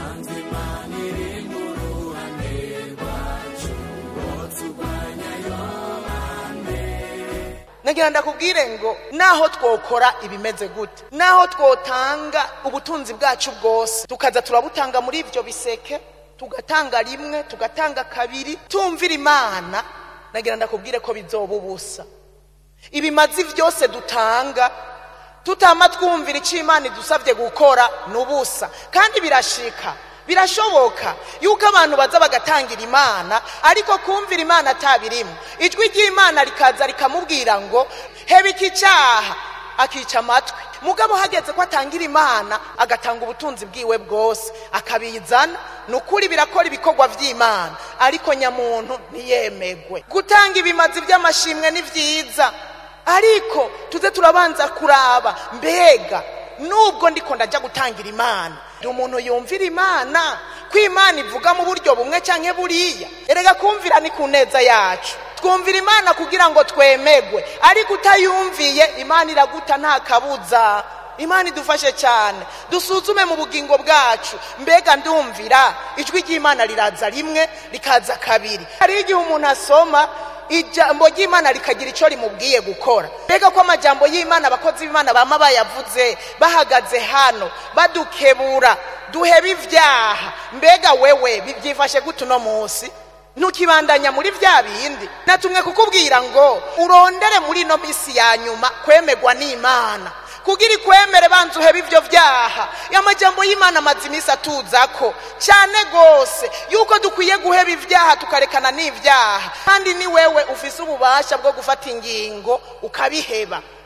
nagira ndakubwire ngo naho twokora ibimeze gute naho twotanga ubutunzi bwacu bwose tukaza turabutanga muri ibyo biseke tugatanga rimwe tugatanga kabiri tumvira imana nagira ndakubwire ko bizoba ubusa ibimazi byose dutanga tutama twumvira icyo imana idusabye gukora ni ubusa kandi birashika birashoboka yuko abantu baza bagatangira imana ariko kumvira imana atabirimo ijwi ry'imana rikaza rikamubwira ngo heba iki cyaha akica amatwi mugabo hageze ko atangira imana agatanga ubutunzi bwiwe bwose akabizana ni ukuri birakora ibikorwa by'imana ariko nyamuntu ntiyemegwe gutanga ibimazi by'amashimwe ni byiza ariko tuze turabanza kuraba mbega nubwo ndiko ndajya gutangira imana ndi umuntu yumvira imana ko imana ivuga mu buryo bumwe cyangwa buriya erega kumvira ni ku neza yacu twumvira imana kugira ngo twemegwe ariko utayumviye imana iraguta nta kabuza imana idufashe cyane dusuzume mu bugingo bwacu mbega ndumvira ijwi ry'imana riraza rimwe rikaza kabiri hari igihe umuntu asoma ijambo ry'imana rikagira icyo rimubwiye gukora mbega ko amajambo y'imana abakozi b'imana bama bayavuze bahagaze hano badukebura duheba ibyaha mbega wewe byifashe gute uno munsi ntukibandanya muri bya bindi natumwe kukubwira ngo urondere muri ino minsi ya nyuma kwemegwa n'imana kugira ikwemere banza uhebe ibyo byaha amajambo y'imana amaze iminsi atuzako cyane rwose yuko dukwiye guheba ibyaha tukarekana n'ibyaha kandi ni wewe ufise ububasha bwo gufata ingingo ukabiheba